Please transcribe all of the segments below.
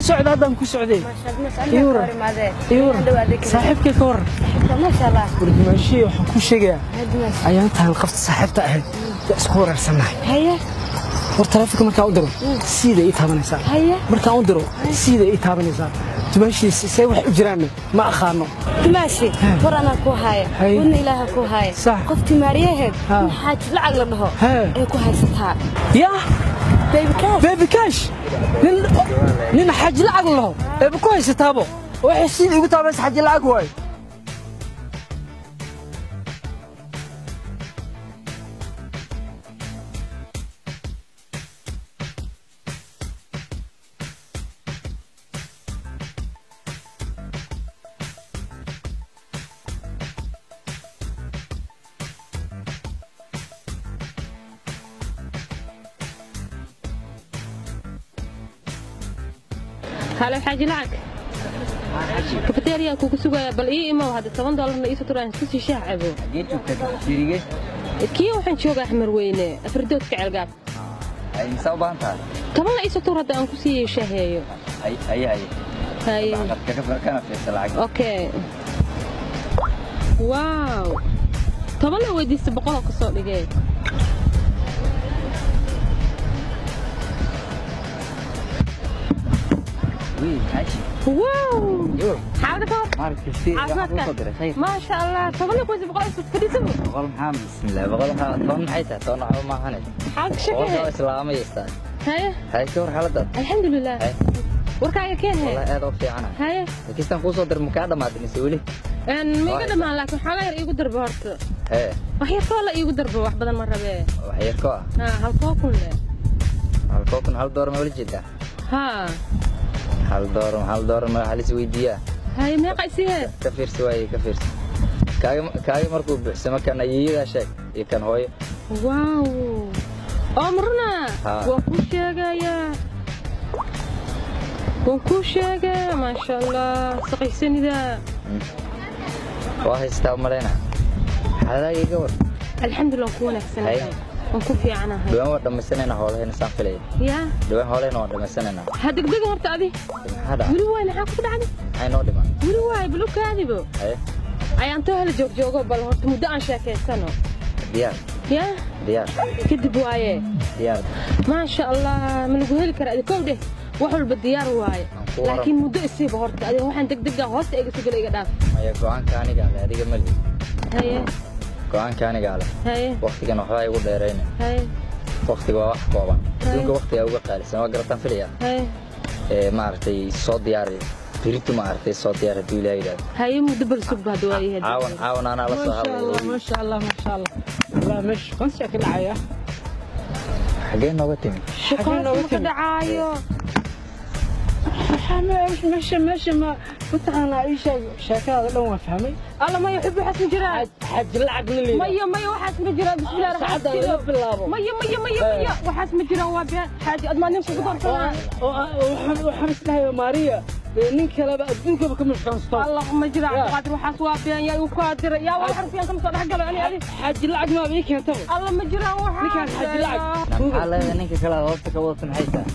socda haddaan ku socday Iwar. Iwar. saaxiibkay ka waran wardimaashihii waxaan ku sheegayaa ayaan tahan qafta saaxiibta ahayd waa isku wareersannahay war taleefonka markaan u diro siida ii taabanaysaa markaan u diro siida ii taabanaysaa dumaashiisa see wax u jiraanna ma aqaano dumaashi war anaa ku haaya Hay. wadna ilaaha ku haaya Sax. qoftii maariyaheed Ha. in xaaji lacag la dhaho Hee. ay ku haysataa yaa baby cash bebi kaash nin nin xaji lacag laho eeba ku haysataabo waxay siida igu taabanaysa xaji lacag waayo halo xaaji lacag kafeteriyaa kugu sugaya bal ii imow hadda toban doolarna iiso turaan isku sii shaah cabo Xagee joogtaa shirige? kii waxaan joogaa axmar weyne afardoodka ceelgaab Ay imisa u baahan tahay? tobanna iiso tur hadda aan ku sii shaaheeyo Ay ay ay. haye Lacagta ka far kana fiirsa lacag. okay waaw tobanna weydiista boqoloo ka soo dhigee Wiil, xaaji. waaw Yur. xaalada ka war Marka si waxaan ku soo diray khayr. maasha allah tobanna kuweysi boqol isu fadhiisabo Boqol maxaa bismillah. Boqol waxaa toban maxay tahay? Toban waxba ma ahayn. xaalka Boqolka shaqehe islaama yeestaa. haye Hay ka war xaaladaad. alxamdulilah Hay. warkaaga keen he Wallahi aad u fiicana. haye Kistan ku soo dir ma ka dhamaatay mise weli? een miiga dhammaan laakiin xoogaa yar iigu darba horta Hee, wax yar koo la iigu darba wax badan ma rabee wax yar ko ah. haa halkoo kun le Hal kookun hal door ma wala jeedaa? haa Hal door hal door ma halis weydiiyaa. haye meeqa isihee Ka fiirsi waaye ka fiirsi. Kaaga kaaga markuu buuxsamo kan ayeeyada sheeg iyo kan hooyo. waaw oo maruna Haa. waan kuu sheegayaa waan kuu sheegaa maasha allah saqaysanida Waa haystaa u malaynaa. Xaaladaaga iga war. alxamdulilah waan ku wanaagsanahay Haye. waan ku fiicanahay dhawaan waa dhammaysanayna howlahayna saan filaya yaa dhawaan howlahayna waa dhammaysanayna ha degdega horta adi maxaa dhaca weli waay maxaa ku dhacday maxay noo dhiman weli waay bal u kaadibo haye ayaan too hala joogjoogo bal horta muddo aan sheekaysano diyaar yaa diyaar kadib waaye diyaar maasha allah ma lagu heli kara adi kow dheh wax walba diyaar waaye Aan ku waran. laakiin muddo isiiba horta adiga waxaan degdega hoosta iga sugala iga dhaaf maya go-aanka anigaa leh adiga mali haye go-aanka anigaa leh haye waktigan waxbaa igu dheerayna haye waktiga waa wax kooban adduunka waktigaa uga qaalisan waa garataan filaya haye ee maaragtay soo diyaari biritu maaragtay soo diyaar hadduu ilaaha yidhahdo haye muddo bal sugba hadda waayahay caawan caawan anaa la soo ما شاء الله hadlay ما شاء الله ما شاء الله والله مش كنت شكل عيا xagee nooga timi shaqaas ma ka dhacaayo مش مش ما كنت انا اي شيء شكل لو ما فهمي alla maya xubbi waxaas ma jiraan حج العقل اللي maya maya waxaas ma jiraan bismillahi raxmaan سعد الله بالله maya maya maya maya waxaas ma jiraan waa been xaaji admaa nin kugu darsanaa وحمس لها ماريا نينك لا ادوك بكم كان alla ma jiraan Yeah. qaadir waxaas waa been yaa igu kaa diray yaa waa xarfiyan kama soo dhex galo ani adi حج العقل ما بيك انت alla ma jiraan waxaas Ninkaan xaaji lacag. maxaa leedahay ninka kale aad hoosta ka wadata maxay tahay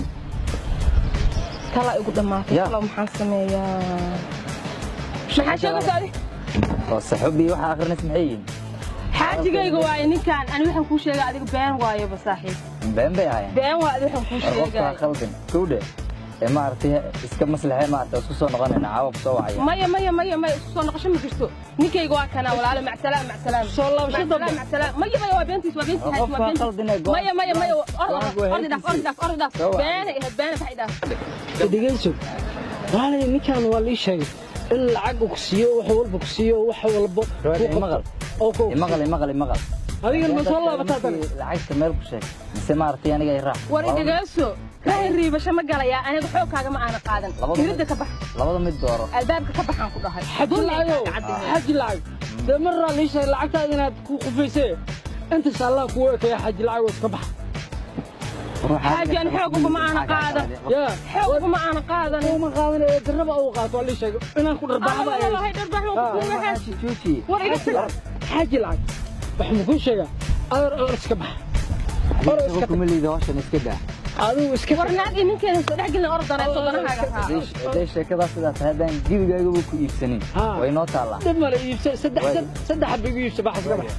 kala igu dhamaatay Yeah. kala maxaan sameeyaa maxaa sheegaysa adi oo saxubii waxa akhrinaysa maxay yihiin xaajigayga waaye ninkaan ani waxaan kuu sheegay adiga been waayeba saaxiib been bay ahaayeen been waa adi waxaan kuu war qofkaa sheegay khaldin kowdhe ee maaragtay iska maslaxee maaragtay isku soo noqonayna caawa ku soo wacaya maya maya maya maya isku soo noqosho ma jirto ninkayga waa kanaa walaalo macsalaam macsalaam Soo laabasho Macsalaam, dambe. macsalaam. maya maya waa beentiis waa beentiis xaaji, waa qofkaa beentiis. khaldin ee maya maya maya go-aanku waa ordi dhaaf ordi dhaaf ordi dhaaf Soo wac. beena ihad beena baxay dhaaf dhegeyso waalay ninkan waa lii sheegay in lacag uu ku siiyo wax walba ku siiyo wax walba Rood, ku imaqal. qabto oo ku imaqal imaqal imaqal adigan ma soo laabataa tan lacagta meel ku sheeg mise maaragtay aniga i raac war idhageyso rahi riibasho ma galayaa aniga xoogkaaga ma aana qaadan Labada iridda ka bax labada mid dooro albaabka ka baxaan ku dhahay xaji lacago xaji lacag dee maraa lii sheegay lacagtaada inaad ku qufaysee intaas allah kugu ekaya xaji lacagoo iska baxa xaaji aan xoog uguma aana qaadan yaa xoog uguma aana qaadan uma qaadan ee darraba uu qaato waa lii sheegay inaan ku dharbaaxba alla walahi dharbax waan ku kuuga xaaji juuji war iga tag xaji lacag wax ma kuu sheegaa adar oo iska baxa Or iska tag. kuma liida hawshan iska daa adigu iska war naag iyo ninkeena soo dhex gelin ordana sodanahaaga raaco hadday sheekadaa sidaa tahay haddaan gebigaagaba ku iibsanin Haa. way noo taallaa dib male iibsa saddex Waay. saddex xabba igu iibsa baxas ka bax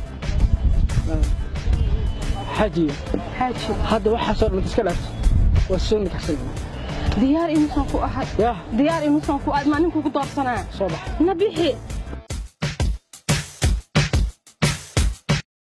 xajiyo xaaji hadda waxaasoo dhan iska dhaafto waa soo nikaxsan diyaar inuusan ku ahay yah diyaar inuusan ku ahay maa ninku ku doorsanaa soo bax na bixi